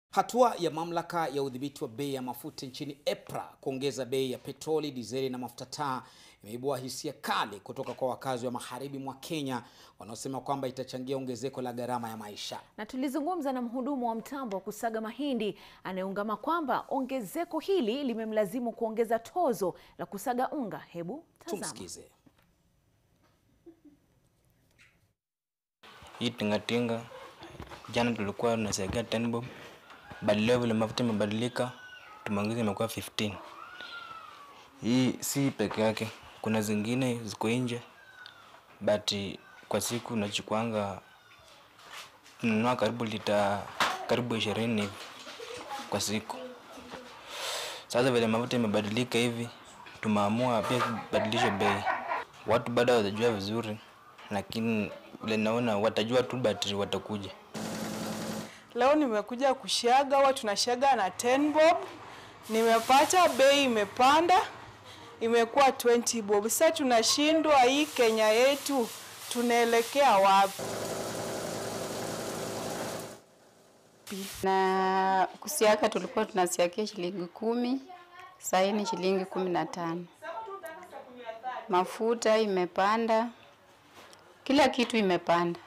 Hatua ya mamlaka ya udhibiti wa bei ya mafuta nchini EPRA kuongeza bei ya petroli, dizeli na mafuta taa imeibua hisia kali kutoka kwa wakazi wa magharibi mwa Kenya wanaosema kwamba itachangia ongezeko la gharama ya maisha. Na tulizungumza na mhudumu wa mtambo wa kusaga mahindi anayeungama kwamba ongezeko hili limemlazimu kuongeza tozo la kusaga unga. Hebu tazama. Tumsikize. Hii tingatinga jana tulikuwa tunasaidia 10 bob, bali leo vile mafuta imebadilika tumeongeza imekuwa 15. Hii si peke yake, kuna zingine ziko nje, but kwa siku nachukuanga tunanunua karibu lita karibu ishirini hivi kwa siku. Sasa vile mafuta imebadilika hivi, tumeamua pia kubadilisha bei. Watu bado hawajajua vizuri, lakini vile naona watajua tu, but watakuja. Leo nimekuja kushaga, huwa tunashaga na 10 bob. Nimepata bei imepanda, imekuwa 20 bob. Sasa tunashindwa, hii Kenya yetu tunaelekea wapi? na kusiaka tulikuwa tunasiakia shilingi kumi, sasa hii ni shilingi kumi na tano. Mafuta imepanda, kila kitu imepanda.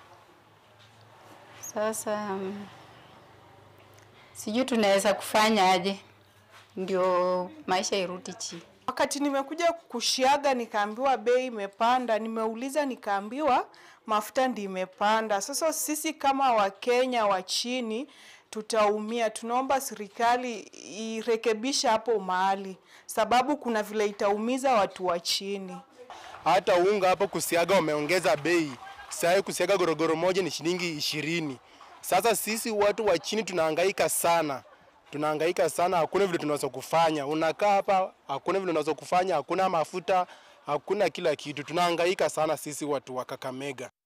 Sasa mm, sijui tunaweza kufanya aje ndio maisha irudi chini. Wakati nimekuja kushiaga nikaambiwa bei imepanda, nimeuliza nikaambiwa mafuta ndi imepanda. Sasa sisi kama Wakenya wa chini tutaumia. Tunaomba serikali irekebisha hapo mahali, sababu kuna vile itaumiza watu wa chini. hata unga hapo kusiaga wameongeza bei. Sasa kusiaga gorogoro moja ni shilingi ishirini. Sasa sisi watu wa chini tunahangaika sana, tunahangaika sana, hakuna vile tunaweza kufanya. Unakaa hapa, hakuna vile unaweza kufanya, hakuna mafuta, hakuna kila kitu. Tunahangaika sana sisi watu wa Kakamega.